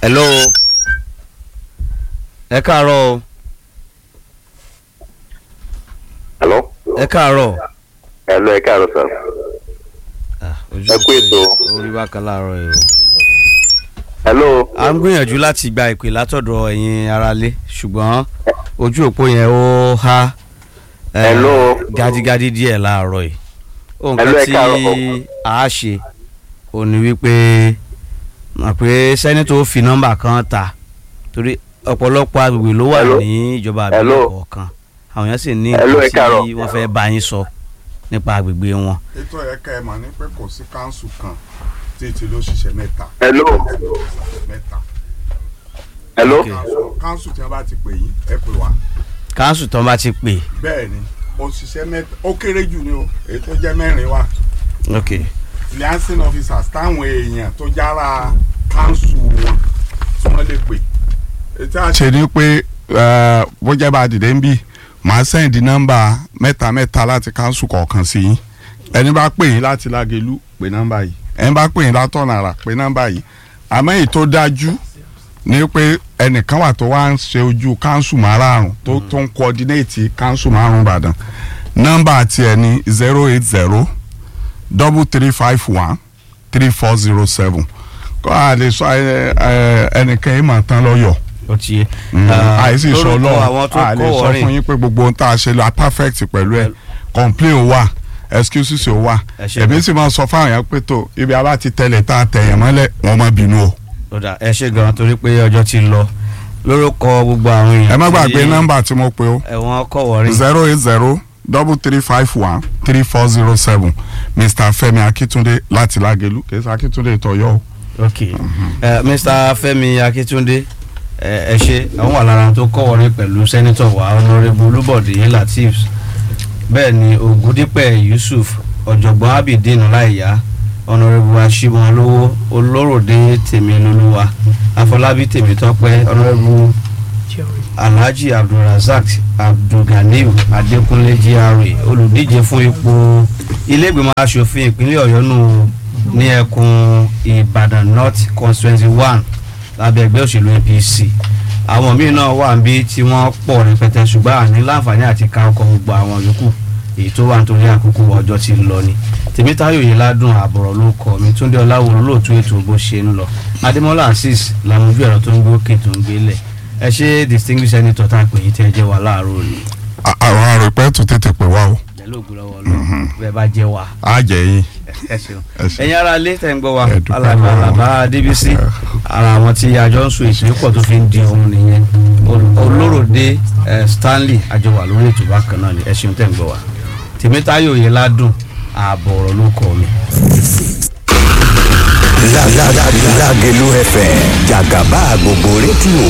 hello ẹ káàárọ̀ o hello ẹ káàárọ̀ hello ẹ káàárọ̀ sir Ah, ojú Ẹ kú ètò. orí bákan láàárọ̀ yìí o. hello a ń gbìyànjú láti gba ìpè látọ̀dọ̀ ẹ̀yin aráalé ṣùgbọ́n ojú òpó yẹn ó há eh, Hello. gádígádí díẹ̀ láàárọ̀ yìí ohun Hello, kan ẹ tí káàárọ̀. a ṣe ò ní wípé mọ̀ pé sẹ́nitọ̀ ó fi nọ́mbà kan ta torí ọ̀pọ̀lọpọ̀ agbègbè ló wà Hello. ní ìjọba Hello. àbílẹ̀ kọ̀ọ̀kan àwọn èèyàn sì ní Hello, ẹ nǹkan káàárọ̀. tí wọ́n fẹ́ bá yín sọ nípa agbègbè wọn. ètò ẹ̀ka ẹ̀ mà ní pé kò sí káńsù kan tí ti ló ṣiṣẹ́ mẹ́ta. hello mẹ́ta. hello Okay. Káńsù- káńsù tí wọ́n bá ti pè yín ẹ pè wá. káńsù tán bá ti pè bẹ́ẹ̀ ni òṣìṣẹ́ mẹ́ta ó kéré jù ni o èyí tó jẹ́ mẹ́rin wà. ok liaison officers táwọn èèyàn tó jára káńsù wọn tí wọ́n lè pè. ètò àṣẹ ni pé bó jẹ́ bá a dìde ń bì màá sẹ́ǹdì nọ́mbà mẹ́ta mẹ́ta láti káńsù kọ̀ọ̀kan sí yín ẹni bá pè yín láti lágẹ̀lú pè nọ́mbà yìí ẹni bá pè yín látọ̀nà àrà pè nọ́mbà yìí àmọ́ èyí tó dájú ni pé ẹnìkan wà tó wá ń ṣe ojú káńsù márààrún tó tó ń coordinate káńsù márùn Ìbàdàn nọ́mbà tiẹ̀ ní zero eight zero double three five one three four zero seven kọ́ a lè sọ ẹ, ẹ, ẹnìkan yìí mà tán lọ́yọ̀ọ́ ó ti yé. àìsí sọ lórúkọ àwọn lọ́wọ́ tó a lè kọ́ sọ wọ́rìn fún yín pé gbogbo ohun tá a ṣe lọ perfect pẹ̀lú ẹ̀ complain wà excuses ò wà Ẹ ṣé èmi sì máa sọ fáwọn yẹn pé tó ibi abá ti tẹ̀lé tá a tẹ̀yẹ̀ mọ́lẹ̀ wọ́n má bínú o. ọ̀dà ẹ ṣe gan torí pé ọjọ́ ti lọ lórúkọ gbogbo àwọn èèyàn ẹ má tí gbàgbé nọ́mbà tí mo pe o ẹ̀wọ̀n kọ̀wọ́rìn zero eight zero double three five one three four zero seven Mr. Fẹ́mi Akíntúndé láti Lágelú kì í ṣe Akíntúndé ìtọ́yọ́ o. ok ẹ Mr. Fẹ́mi Akíntúndé ẹ ẹ ṣe àwọn wà lára tó kọ̀wọ́rìn pẹ̀lú sẹ́nitọ̀ wa honourable Olúbọ̀dé Lateef bẹ́ẹ̀ ni Ògúndípẹ̀ Yusuf ọ̀jọ̀gbọ́n Abidin Láìyá honourable Aṣímọlówó Olóròdé Tèmilolúwa Afọlábí Tèmítọ́pẹ́ honourable alhaji abdulrasaq abdulganiu adékúnlé gra olùdíje fún ipò ilégbèmọ̀ asòfin ìpínlẹ̀ ọ̀yọ́ nù ní ẹkùn ìbàdàn north constituency one lábẹ́ ẹgbẹ́ òṣèlú apc àwọn míín náà wà níbí tí wọ́n pọ̀ rẹpẹtẹ ṣùgbọ́n àní láǹfààní àti ka ọkọ̀ gbogbo àwọn yòókù èyí tó wà nítorí àkókò ọjọ́ ti lọ ni tèmítáyò yìí ládùn àbọ̀rọ̀ ló kọ́ mi túndé ọláwòrán lóòtú ètò bó ṣe ń lọ adémọlá azeez làmójú ẹ̀rọ tó ń gbé òkè tó ń gbélẹ̀ ẹ ṣe distinguished senator tá a pè yín tẹ́ ẹ jẹ́ wa láàárọ̀ òní À- àwọn àròpẹ́ tó tètè pè wá o pẹ̀lú ògùn lọ́wọ́ lọ bẹ́ẹ̀ bá jẹ́ wa á jẹ́ yín. ẹ ṣeun Ẹ ṣeun. ẹ̀yin ara ilé tẹ̀ ń gbọ́ wa Ẹ dúpẹ́ alàgbà lọ́wọ́. alàbá débísí ara àwọn tí àjọ ń sun èsì pọ̀ tó fi ń di ohun nìyẹn Ol- olóròdé eh, stanley àjọwà lórí ètò bákan náà ni ẹ ṣeun tẹ̀ ń gbọ́ wa tèmítáyò yìí ládùn ààbọ̀ ọ̀rọ̀ ló kọ́ mi. Lágẹ̀lú FM jàgàbá gbogbo rédíò